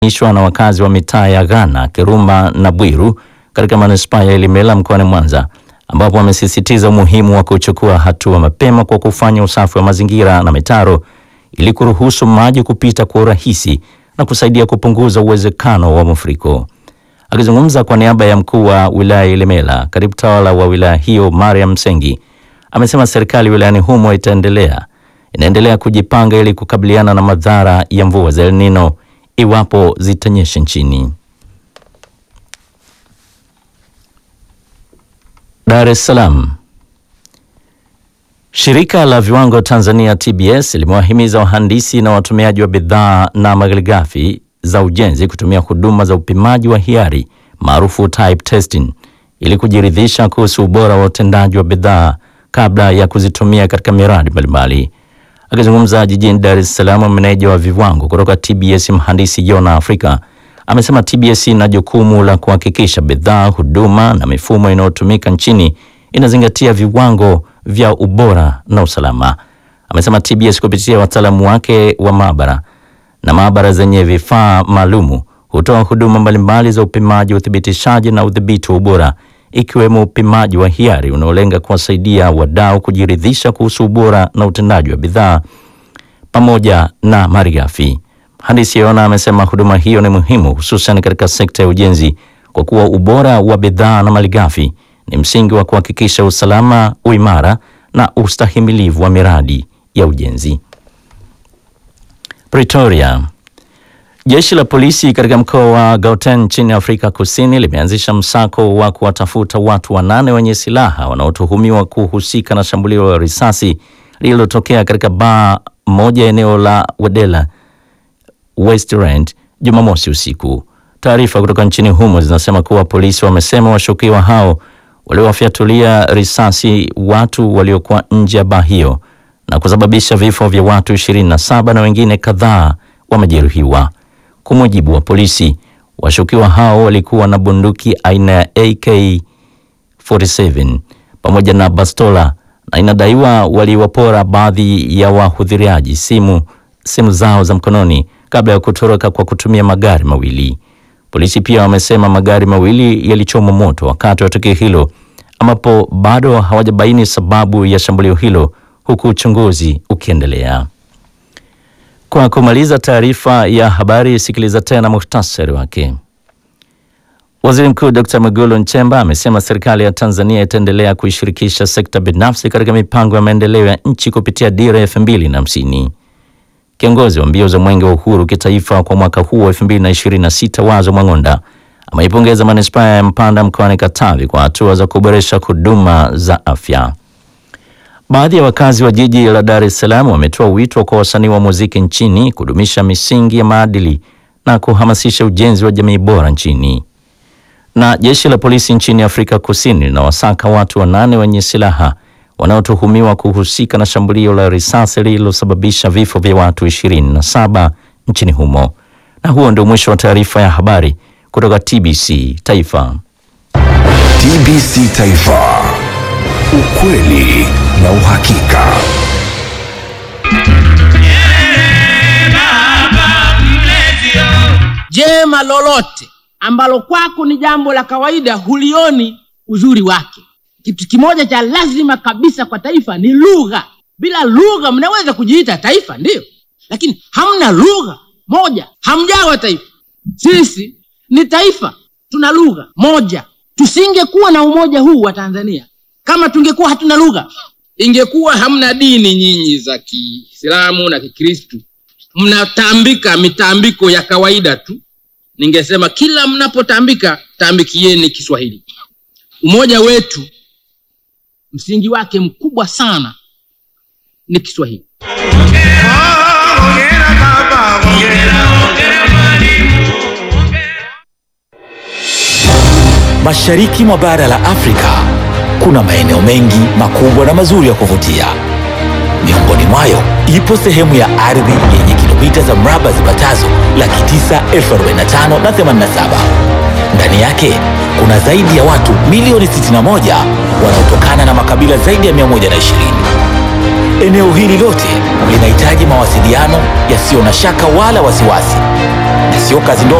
ishwa na wakazi wa mitaa ya Ghana, Kirumba na Bwiru katika manispaa ya Ilemela mkoani Mwanza, ambapo wamesisitiza umuhimu wa kuchukua hatua mapema kwa kufanya usafi wa mazingira na mitaro ili kuruhusu maji kupita kwa urahisi na kusaidia kupunguza uwezekano wa mafuriko. Akizungumza kwa niaba ya mkuu wa wilaya ya Ilemela, katibu tawala wa wilaya hiyo Mariam Msengi amesema serikali wilayani humo itaendelea inaendelea kujipanga ili kukabiliana na madhara ya mvua za El Nino iwapo zitanyesha nchini. Dar es Salaam. Shirika la Viwango Tanzania TBS limewahimiza wahandisi na watumiaji wa bidhaa na malighafi za ujenzi kutumia huduma za upimaji wa hiari maarufu type testing ili kujiridhisha kuhusu ubora wa utendaji wa bidhaa kabla ya kuzitumia katika miradi mbalimbali. Akizungumza jijini Dar es Salaam, meneja wa viwango kutoka TBS mhandisi Yona Afrika amesema TBS ina jukumu la kuhakikisha bidhaa, huduma na mifumo inayotumika nchini inazingatia viwango vya ubora na usalama. Amesema TBS kupitia wataalamu wake wa maabara na maabara zenye vifaa maalumu hutoa huduma mbalimbali za upimaji, uthibitishaji na udhibiti wa ubora ikiwemo upimaji wa hiari unaolenga kuwasaidia wadau kujiridhisha kuhusu ubora na utendaji wa bidhaa pamoja na malighafi. Mhandisi Yona amesema huduma hiyo ni muhimu hususan katika sekta ya ujenzi kwa kuwa ubora wa bidhaa na malighafi ni msingi wa kuhakikisha usalama, uimara na ustahimilivu wa miradi ya ujenzi. Pretoria. Jeshi la polisi katika mkoa wa Gauteng nchini Afrika Kusini limeanzisha msako wa kuwatafuta watu wanane wenye silaha wanaotuhumiwa kuhusika na shambulio la risasi lililotokea katika baa moja eneo la Wedela Westland Jumamosi usiku. Taarifa kutoka nchini humo zinasema kuwa polisi wamesema washukiwa hao waliwafyatulia risasi watu waliokuwa nje ya baa hiyo na kusababisha vifo vya watu 27 na wengine kadhaa wamejeruhiwa. Kwa mujibu wa polisi, washukiwa hao walikuwa na bunduki aina ya AK47 pamoja na bastola na inadaiwa waliwapora baadhi ya wahudhuriaji simu simu zao za mkononi kabla ya kutoroka kwa kutumia magari mawili. Polisi pia wamesema magari mawili yalichomwa moto wakati wa tukio hilo, ambapo bado hawajabaini sababu ya shambulio hilo, huku uchunguzi ukiendelea. Kwa kumaliza taarifa ya habari, sikiliza tena muhtasari wake. Waziri Mkuu Dr. Mwigulu Nchemba amesema serikali ya Tanzania itaendelea kuishirikisha sekta binafsi katika mipango ya maendeleo ya nchi kupitia dira ya elfu mbili na hamsini. Kiongozi wa mbio za Mwenge wa Uhuru kitaifa kwa mwaka huu wa 2026 Wazo Mwang'onda ameipongeza manispaa ya Mpanda mkoani Katavi kwa hatua za kuboresha huduma za afya. Baadhi ya wakazi wa jiji la Dar es Salaam wametoa wito kwa wasanii wa muziki nchini kudumisha misingi ya maadili na kuhamasisha ujenzi wa jamii bora nchini. Na jeshi la polisi nchini Afrika Kusini linawasaka watu wanane wenye silaha wanaotuhumiwa kuhusika na shambulio la risasi lililosababisha vifo vya watu 27 nchini humo. Na huo ndio mwisho wa taarifa ya habari kutoka TBC Taifa. TBC Taifa. Ukweli na uhakika. Jema lolote ambalo kwako ni jambo la kawaida hulioni uzuri wake. Kitu kimoja cha lazima kabisa kwa taifa ni lugha. Bila lugha mnaweza kujiita taifa, ndiyo, lakini hamna lugha moja, hamjawa taifa. Sisi ni taifa, tuna lugha moja. Tusingekuwa na umoja huu wa Tanzania kama tungekuwa hatuna lugha. Ingekuwa hamna dini nyinyi za Kiislamu na Kikristu, mnatambika mitambiko ya kawaida tu, ningesema kila mnapotambika tambikieni Kiswahili. Umoja wetu msingi wake mkubwa sana ni Kiswahili. Mashariki mwa bara la Afrika kuna maeneo mengi makubwa na mazuri ya kuvutia. Miongoni mwayo ipo sehemu ya ardhi yenye kilomita za mraba zipatazo laki tisa elfu arobaini na tano na themanini na saba. Ndani yake kuna zaidi ya watu milioni 61 wanaotokana na makabila zaidi ya 120. Eneo hili lote linahitaji mawasiliano yasiyo na shaka wala wasiwasi, na sio kazi ndogo